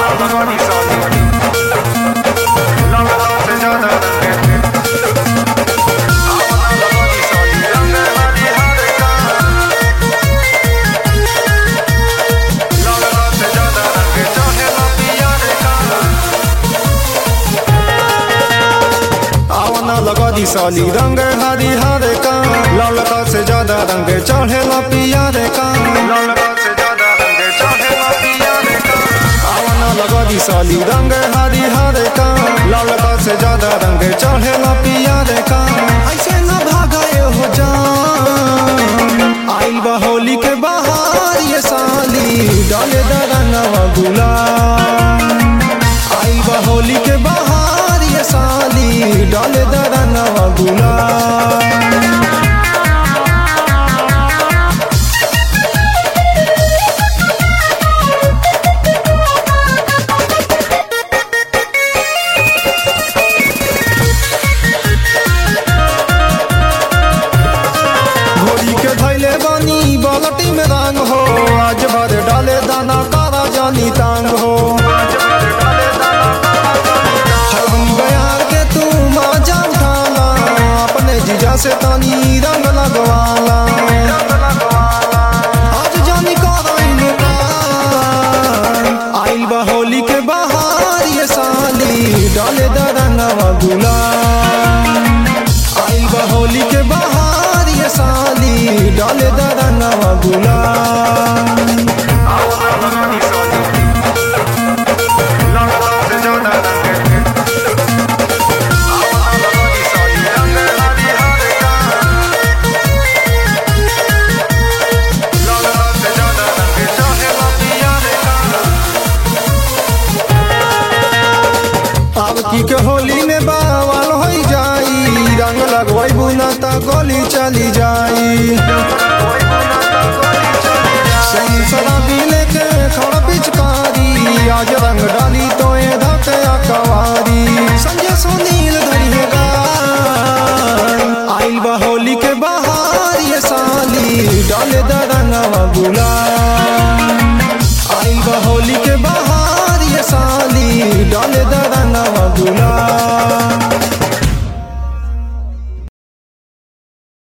लगवानी साली लगवा से ज्यादा रंगे आवना लगवानी साली रंग हरी हर का लगवा से ज्यादा रंगे चाहे ला पिया रे का आवना लगा दी साली रंग हरी हर का ललका से ज्यादा रंग चढ़ेला पिया रे का लगवा से ज्यादा रंगे चाहे ला पिया रे का आवना लगा दी साली रंग हरी हर का ललका से ज्यादा रंग चढ़ेला पिया रे का ऐसे न भागे हो जान आइल बा होली के बाहर ये साली डाले द रंगवा गुलाल आइल बा होली के बाहर ये साली डाले द रंगवा गुलाल घोड़ी के धैले बानी बालटी में रंग हो आज भर डाले दाना कारा जानी तांग हो आज भर डाले दाना काला जानी का हम बयार के तू माजा उठाला अपने जीजा से तानी रंग लगवाला रंग लगवाला आज जानी कराइन आइल बा होली के बाहर ये साली डाले द रंगवा गुलाल आइल बा होली के बाहर ये साली डाले द रंगवा गुलाल आवना लगवानी साली लगवा से ज्यादा रंगे आवना लगवानी साली रंग हरी हर का लगवा से ज्यादा रंगे चाहे ला पिया रे का अब की के होली में बावल हो जाई रंग लगवाई बुना ता गोली चली जाई कोई बुना तो गोली चली जा संसरा भी लेके खड़ पिचकारी आज रंग डाली तो ए धके अकवा